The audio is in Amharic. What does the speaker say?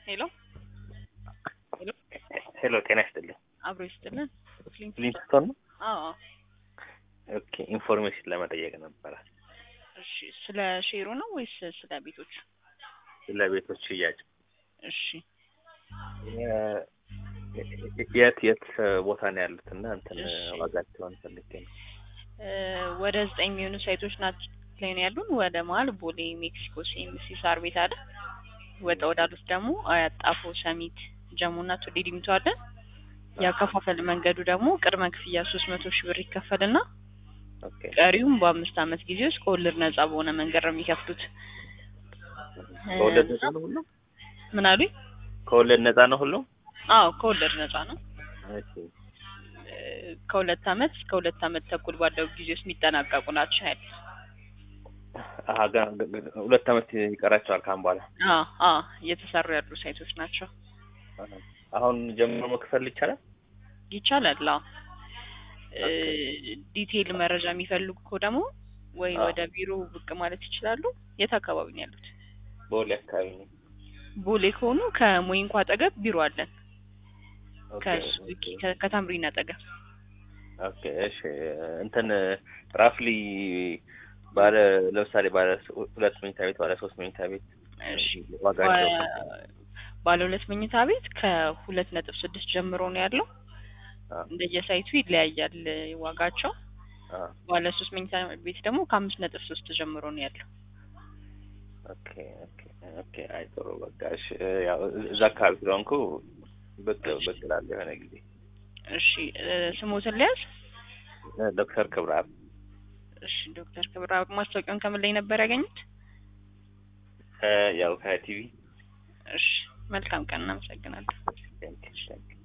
ሄሎ ሄሎ ጤና ይስጥልኝ። አብሮ ይስጥልን። ፍሊንት ፍሊንትስቶን ነው? አዎ ኦኬ ኢንፎርሜሽን ለመጠየቅ ነበረ እሺ። ስለ ሼሩ ነው ወይስ ስለ ቤቶች? ስለ ቤቶች ሽያጭ። እሺ የ- የት የት ቦታ ነው ያሉት እና እንትን እሺ። ዋጋቸውን ፈልጌ ነው። እ፣ ወደ ዘጠኝ የሚሆኑ ሳይቶች ናቸው ላይ ነው ያሉን። ወደ መሀል ቦሌ፣ ሜክሲኮ፣ ሲኤምሲ፣ ሳር ቤት አለ። ወጣ ወዳሉት ደግሞ አያት፣ ጣፎ፣ ሰሚት፣ ጀሙ እና ቱሊ ዲምቱ አለ። ያከፋፈል መንገዱ ደግሞ ቅድመ ክፍያ ሶስት መቶ ሺህ ብር ይከፈልና ኦኬ ቀሪውም በአምስት ዓመት ጊዜ ውስጥ ከወለድ ነጻ በሆነ መንገድ ነው የሚከፍሉት። ከወለድ ነጻ ነው ሁሉም? ምን አሉኝ? ከወለድ ነጻ ነው ሁሉም? አዎ ከወለድ ነጻ ነው። እሺ እ፣ ከሁለት ዓመት እስከ ሁለት ዓመት ተኩል ባለው ጊዜ ውስጥ የሚጠናቀቁ ናቸው ያሉት። አሀ ገና- ገና- ሁለት ዓመት ይቀራቸዋል ካሁን በኋላ። አዎ አዎ እየተሰሩ ያሉ ሳይቶች ናቸው። አሀ። አሁን ጀምሮ መክፈል ይቻላል? ይቻላል። አዎ እ፣ ዲቴይል መረጃ የሚፈልጉ እኮ ደግሞ ወይ አዎ። ወደ ቢሮ ብቅ ማለት ይችላሉ። የት አካባቢ ነው ያሉት? በወሌ አካባቢ ነው። ቦሌ ከሆኑ ከሞይንኳ አጠገብ ቢሮ አለን። ኦኬ ከሱ ኦኬ ከ- ከታምሪን አጠገብ ኦኬ እሺ እንትን ራፍሊ ባለ ለምሳሌ ባለ ሁለት መኝታ ቤት ባለ ሶስት መኝታ ቤት እሺ ዋጋቸው ባ- ባለ ሁለት መኝታ ቤት ከሁለት ነጥብ ስድስት ጀምሮ ነው ያለው። አ እንደየሳይቱ ይለያያል ዋጋቸው። አ ባለ ሶስት መኝታ ቤት ደግሞ ከአምስት ነጥብ ሶስት ጀምሮ ነው ያለው። ኦኬ ኦኬ ኦኬ አይ ጥሩ በቃ እሺ ያው እዛ አካባቢ ስለሆንኩ ብቅ ብቅ እላለሁ የሆነ ጊዜ እሺ እ፣ ስሞትን ሊያዝ ዶክተር ክብረአብ እሺ ዶክተር ክብራ ማስታወቂያውን ከምን ላይ ነበር ያገኙት? እ ያው ከቲቪ እሺ መልካም ቀን፣ እናመሰግናለን። ቴንክ ቴንክ